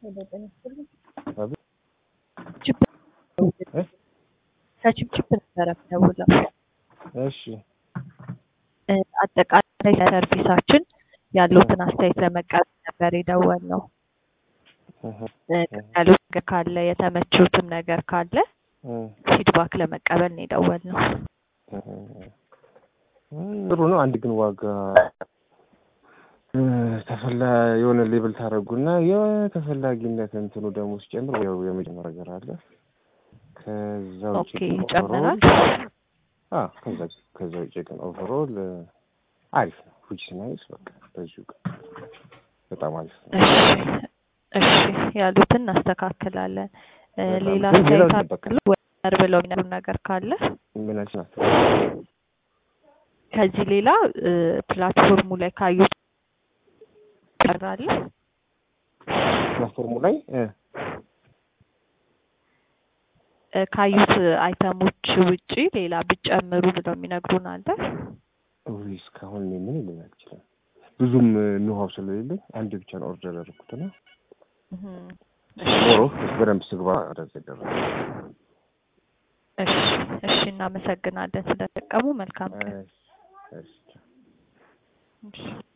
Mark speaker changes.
Speaker 1: ከችፕችፕ ነበረ ደውለው
Speaker 2: እሺ
Speaker 1: አጠቃላይ ሰርቪሳችን ያሉትን አስተያየት ለመቀበል ነበር የደወልነው። ያሉት ነገር ካለ የተመቹትም ነገር ካለ ፊድባክ ለመቀበል ነው የደወልነው።
Speaker 2: ጥሩ ነው። አንድ ግን ዋጋ ተፈላ የሆነ ሌብል ታደርጉና የተፈላጊነት እንትኑ ደግሞ ሲጨምር ያው የመጨመር ነገር አለ። ከዛ ውጭ
Speaker 1: ኦኬ
Speaker 2: ግን
Speaker 1: ይጨምራል።
Speaker 2: አ ከዛ ከዛ ውጭ ግን ኦቨርኦል አሪፍ ነው። ዊች ናይስ በቃ በዚሁ ቀን በጣም አሪፍ ነው።
Speaker 1: እሺ እሺ ያሉትን እናስተካክላለን። እ
Speaker 2: በጣም
Speaker 1: ሌላ
Speaker 2: ግን ሌላው
Speaker 1: አስተያየት
Speaker 2: ይጠበቃል።
Speaker 1: አሉ ወር ብለው የሚነግሩን ነገር ካለ
Speaker 2: ምናችን ናት
Speaker 1: ከዚህ ሌላ እ ፕላትፎርሙ ላይ ካዩት ይቀራል
Speaker 2: ፕላትፎርሙ ላይ እ
Speaker 1: እ ካዩት አይተሞች ውጪ ሌላ ብጨምሩ ብለው የሚነግሩን አለ።
Speaker 2: ውይ እስካሁን እኔ ምን ልል ይችላል ብዙም ኖሃው ስለሌለኝ አንድ ብቻ ነው ኦርደር ያደረኩትና
Speaker 1: እህም።
Speaker 2: ሞሮ በደንብ ስግባ ወደዛ ይደረግ
Speaker 1: እሺ እሺ እናመሰግናለን ስለተጠቀሙ መልካም ቀን።
Speaker 2: እሺ እሺ
Speaker 1: እሺ